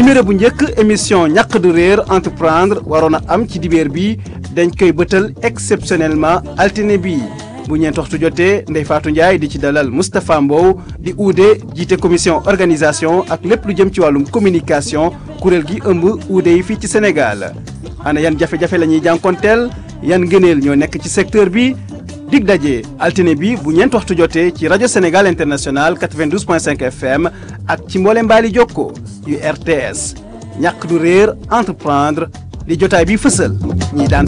numéro bu njëkk émission ñàq du réer entreprendre waroon a am ci dibeer bi dañ koy bëtal exceptionnellement altine bi bu ñeent waxtu jotee Ndeye Fatou Ndiaye di ci dalal Moustapha Mbow di uude jiite commission organisation ak lépp lu jëm ci wàllum communication kuréel gi ëmb uude yi fii ci Sénégal ana yan jafe-jafe la ñuy jànkonteel yan ngëneel ñoo nekk ci secteur bi dig daje altine bi bu ñeent waxtu jotee ci rajo Sénégal international 92.5 FM ak ci mboole mbaali jokko yu RTS ñàkk du réer entreprendre li jotaay bi fësal ñi daan